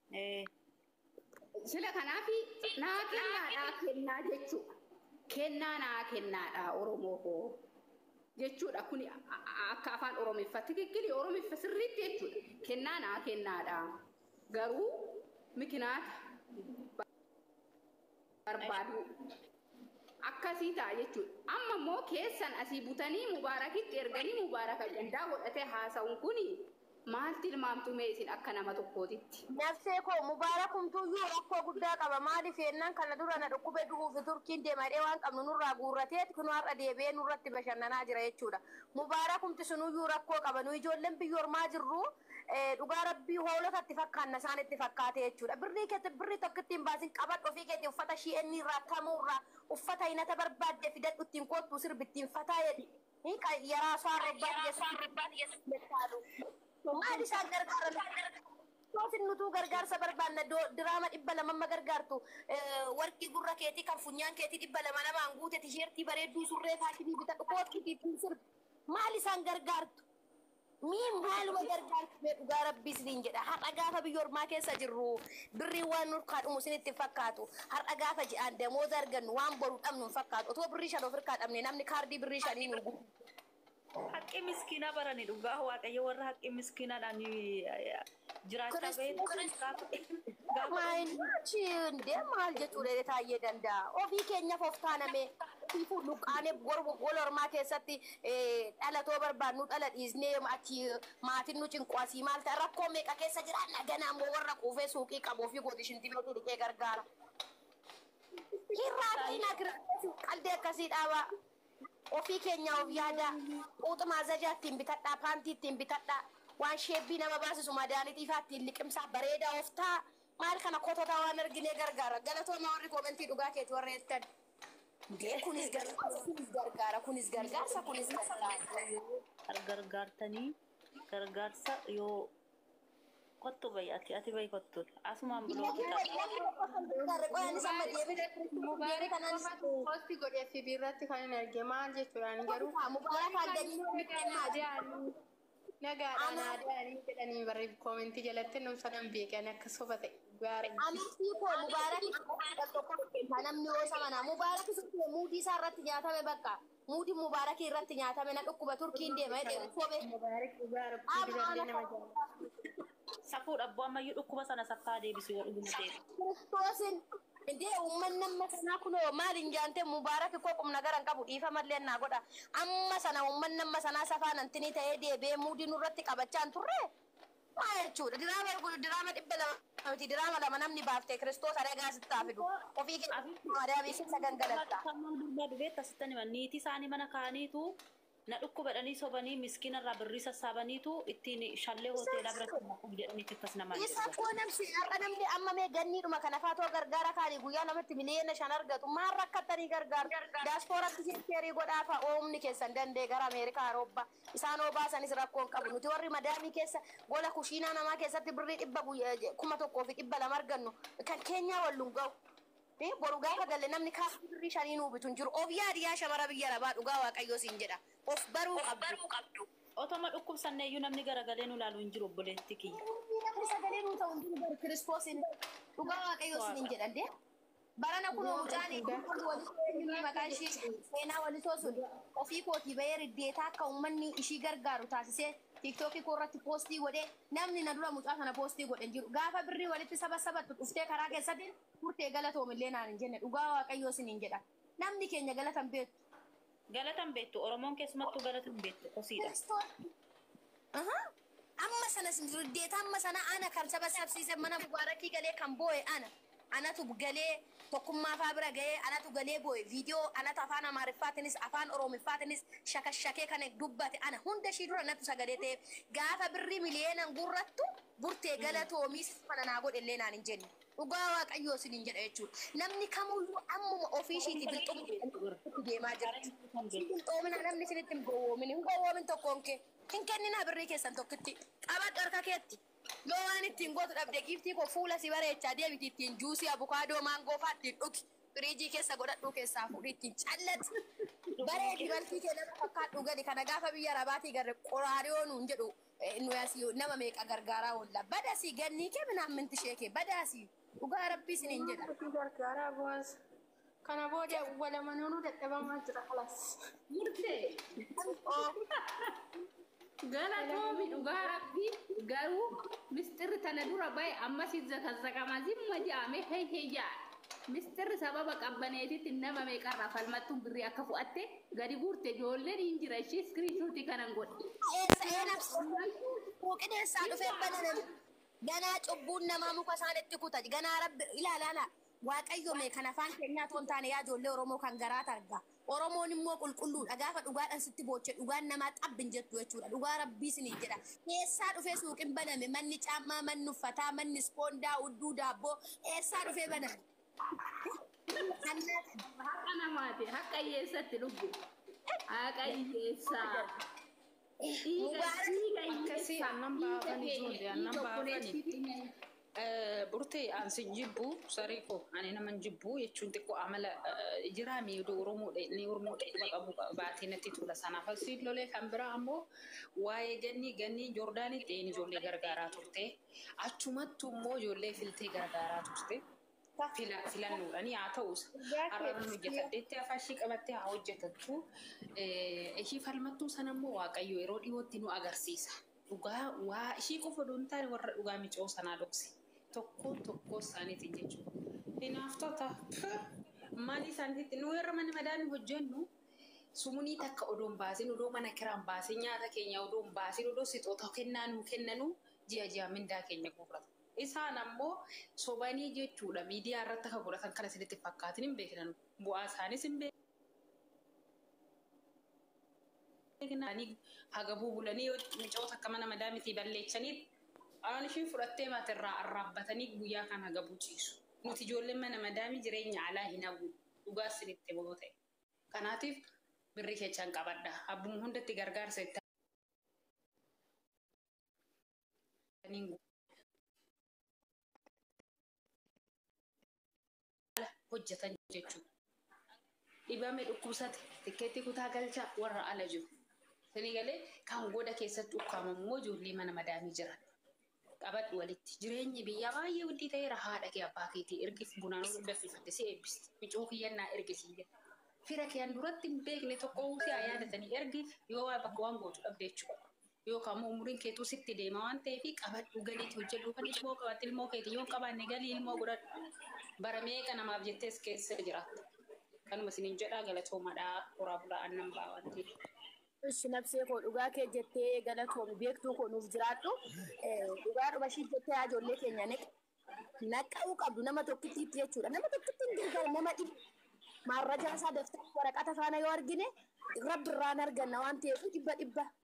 Eh, Sila kanaafi naa kennaadhaa kennaa jechuudha. Kennaa naa kennaadhaa Oromoo koo. Jechuudha kuni a- a- akka afaan Oromeeffaa tikikkili Oromeeffa sirriitti jechuudha. Kennaa naa kennaadhaa. Garuu mikinaata barbaadu akkasii ta'a jechuudha. Amma immoo keessan asii butanii mubaarakitti erganii mubaaraka gandaa godhatee haasa'uun kuni maal tilmaamtu mee isin akka nama tokkootitti? Nafsee koo mubaarakumtuyyuu rakkoo guddaa qaba. Maaliif yennaan kana dura na dhukkube du'uuf turkiin deemadhee waan qabnu nurraa guurrateeti kun har'a deebi'ee nurratti bashannanaa jira jechuudha. Mubaarakumti sunuyyuu rakkoo qaba. Nu ijoolleen biyya ormaa jirru eh, dhugaa rabbii hoolotatti fakkaanna isaan itti fakkaate jechuudha. Birrii keetti birrii tokko ittiin baasin qabadhu ofii keetti uffata shi'eenni irraa tamuurraa uffata hinata barbaadde fidadhu ittiin koottu sirbittiin fataa jedhi. Yaraa soaan robbaati jechuudha. Maal isaan gargaaran? Toosin nutuu gargaarsa barbaanna diraama dhibba lamamma gargaartu warqii gurra keetii kan funyaan keetii dhibba lama lamaan guute tisheertii bareedduu surree faashinii bitadhu kootii ittiin sirbi. Maal isaan gargaartu? Mii maaluma gargaartu mee dhugaa rabbii isiniin jedha. Har'a gaafa biyya ormaa keessa jirru birrii waan nurkaa dhumu isinitti fakkaatu. Har'a gaafa ji'aan damooza argannu waan boru dhabnu hin fakkaatu. Otoo birrii shan ofirraa dhabne namni kaardii birrii shanii nu gubu. haqqi miskiinaa barani dhugaa waaqayyo warra haqqi miskiinaadhaan jiraachaa beeku gaafa Maayichi indee maal jechuudha taa'ee danda'a. Ofii keenyaaf of taaname ofii luqqaanee wal ormaa keessatti dhalatoo barbaadnu dhala dhiisnee achi maatiin nu cinqu asii maal ta'a rakkoo meeqa keessa jira naganaa immoo warra quufee suuqii qabu ofii gooti shintimeetii dhiqee gargaara. Hirraa fi nagirraa qaldee akkasii dhaabaa. Ofii keenya of yaada quuxuma azajaa ittiin bitadhaa paantii ittiin bitadhaa waan sheebbii nama baasisu madaalitii fa'aa ittiin liqimsaa bareedaa of ta'a. maal kana kototaa waan arginee gargaara galatooma warri koomentii dhugaa keeti warra jettan kunis gargaarsa kunis gargaara kunis gargaarsa kunis gargaara gargaartanii gargaarsa yoo kottu bayi ati ati bayi kottu asumaan Posti godhee fi biirratti kan hin arge maal jechuudhaan garuu nagaadhaan aadaanii jedhanii barri koomentii jalatti numsa nan beekan akka soba ta'e gaarii. Amantii koo mubaarakii namni oosa mana mubaarakii sun muudii isaa irratti nyaatame bakka muudii mubaarakii irratti nyaatame na dhukkuba turkiin deema jedhee sobe. Mubaarak dhugaa rabbii dibalee nama jaalladha. safuudha abboo ammayyuu dhukkuba sana saffaa deebisu yoo dhuguma ta'e. Kiristoosin Indee uummanni amma sanaa kunoo maal hin jaante mubaaraki koo qubna garan qabu dhiifa mallee naa godha. Amma sana uummanni amma sanaa safaa nantinii ta'ee deebi'ee muudii nurratti qabachaa hin turre. Maal jechuudha diraama diraama dhibba lama miti diraama lama namni baaftee kiristoos adagaa sittaa fidu. Ofii keessa maadaabii keessa gangalatta. Kan maal barbaadu beekta sittan hima niitii isaanii mana kaaniitu na dhukkubadhanii sobanii miskiina irraa birrii sassaabaniitu ittiin shallee hoteelaa biratti naquuf jedhaniiti akkas namaan Isa koo namsi har'a namni amma mee ganniidhuma kana faatoo gargaara kaanii guyyaa namatti miliyoona shan argatu maal rakkattanii gargaaru daaspooratti seerii godhaafa oomni keessan dandee gara Ameerikaa Awurooppaa isaan oo baasanis rakkoon qabu nuti warri madaamii keessa gola kushiinaa namaa keessatti birrii dhibba kuma tokkoo fi dhibba lama argannu kan keenyaa walluun ga'u. Boru gaafa galle namni kaafii birrii shanii nuu bitu hin jiru. Of yaadiyaa shamara biyya rabaa dhugaa waaqayyoo siin jedha. Of baruu qabdu. Otoma dhukkubsanneeyyuu namni garagalee nu ilaalu hin jiru obboleetti kiyya. Namni sagalee nuu ta'u hin jiru bari kiristoosiin dhugaa waaqayyoo siin jedhan dee. Barana kunoo mucaanii walisoo maqaan ishii seenaa walisoo sun ofii kootii bahee riddeetaa akka uummanni ishii gargaaru taasisee tiiktookii koo irratti poostii godhee namni na dura mucaa kana poostii godhe hin jiru. Gaafa birrii walitti saba sabattu dhuftee karaa keessatti murtee galatoomillee naan hin jenne dhugaa waaqayyoo sin hin jedha. Namni keenya galatan beektu. Galatan beektu Oromoon keessumattuu galatan beektu kosiidha. Amma sana riddeeta amma sana ana kan saba sabsiise mana mubaarakii galee kan boo'e ana. Anatu galee tokkummaa faa bira gahee anatu galee boo'e viidiyoo anatu afaan amaariffaatinis afaan oromiffaatinis shakashakee kan dubbate ana hunda ishii dura natu sagalee ta'e gaafa birrii miliyeenan gurrattu burtee galatoomis mana naa godhe illee naan hin jenne. Dhugaa waaqayyoo sin hin jedha jechuudha. Namni kamuyyuu ammuma ofii ishiiti bilxumu deemaa jirti. Bilxoomina namni sinitti hin gowwoomin hin gowwoomin tokkoon kee. Hin kennina birrii keessan tokkitti. Qabadhu harka keetti. Yoo waan ittiin gootu dhabde giiftii koo fuula si bareechaa deebiti ittiin juusii abukaadoo maangoo fa'aa ittiin dhugi. Firiijii keessa godhadhuu keessaa fuudhii ittiin callatti. Bareedi balfii kee nama fakkaadhu gadi kana gaafa biyya rabaatii garre qoraariyoo nuun jedhu nu asii nama meeqa gargaaraa oolla badasi gannii kee minaan minti ishee kee badasi dhugaa rabbii isiniin jedha Ofii gargaaraa bu'aas. Kana booda walamanuunu dadhabamaa jira halas. murtee galatoomi dhugaa rabbii garuu mistirri tana dura bahe ammas zakkazakama zimma jedhame hei hei jedha mistirri sababa qabbaneetitti nama meeqarraa falmattuun birrii akka fu'atte gadi guurte ijoolleen hin jira ishee iskiriishuutii kanan godhe eessa eenabsa Quuqineessaa dhufee bananame. Ganaa cubbuun namaa muka isaanitti kuta. Ganaa rabbi ilaalaala. Waaqayyo mee kan afaan keenyaa otoo hin taane yaa ijoollee Oromoo kan garaa targa. Oromoon immoo qulqulluudha. Gaafa dhugaadhaan sitti booche dhugaan namaa xabbin jettu jechuudha. Dhugaa rabbii sinii jedha. Eessaa dhufee suuqin baname manni caammaa, manni uffataa, manni ispoondaa, udduu daabboo eessaa dhufee baname? Kannaa haqa namaati haqa hiyyeessatti lubbu haqa hiyyeessaa dhiiga dhiiga Akkasii hiyyeessaa aannan baafan ijoollee aannan baafani. Burtee ansi jibbu sarii koo ani naman jibbu jechuun xiqqoo amala jiraa miidhuu Oromoodha inni Oromoodha dhuma qabu baatee natti tola sanaaf asiin lolee kan biraa ammoo waa'ee ganni ganni Joordaanitti een ijoollee gargaaraa turte achumattu immoo ijoollee filtee gargaaraa turte. Fila- filannoodhani haa ta'us har'aan hojjetadheetti afaan ishii qabattee haa hojjetattu ishii falmattuu sana immoo waaqayyo yeroo dhiyootti nu agarsiisa dhugaa waa ishii qofa odoo hin taane warra dhugaa micoo sanaa dhoksi tokko tokko isaaniitiin jechuudha. Hinaaftota maal isaaniitti nu warra mana madaanii hojjennu sumunii takka odoo hin baasin odoo mana kiraan baasin nyaata keenya odoo hin baasin odoo sixoota kennaa nuu kennanu ji'a ji'a mindaa keenya guurrata. Isaan ammoo sobanii jechuudha miidiyaa irratti akka godhatan kana isinitti fakkaatin hin beeknan bu'aa isaanis hin beeknan hagabuu bulanii micoota akka mana madaamitii balleechanii aan ishii fudhattee maatirraa arraabbatanii guyyaa kan hagabuu ciisu. Nuti ijoolleen mana madaamii jireenya alaa hin hawwu dhugaa isinitti boo ta'e. Kanaatiif birri kechaan qabadha. Abbuma hundatti gargaarsa itti hojjetan jechuudha. Dhibame dhukkubsate tikkeetti kutaa galchaa warra ala jiru. Sini galee kan goda keessatti ukkaamamu immoo ijoollee mana madaamii jiran. Qabadhu walitti. Jireenyi biyyaa baay'ee waddii ta'eera haadha kee abbaa keetii ergif bunaan daffifatte si eebbisti. Micoo kiyyannaa ergisii jira. Fira keen duratti hin beekne tokko si haa yaadatanii ergi yoo waa bakka waan gootu dhabde jechuudha. Yookaan immoo umuriin keetuu sitti deema waan ta'eef qabadhu galiitti hojjedhu kan ilmoo qabatte ilmoo keetii yoo hin qabaanne galii ilmoo godhadhu. bara meeqa namaaf jettees keessa jiraatta. Kanuma isiniin jedhaa galatoomadhaa horaa bulaa annan ba'aa waan ta'eef. Ishi nabsee koo dhugaa kee jettee galatoomi beektuu koo nuuf jiraadhu. Dhugaa dhuma ishii jettee yaa ijoollee keenya naqa'uu qabdu nama tokkittiitti jechuudha. Nama tokkitti hin gargaaru nama dhibu. Maarrajaa isaa daftara waraqata faana yoo argine rabbi irraan arganna waan ta'eef dhibba dhibba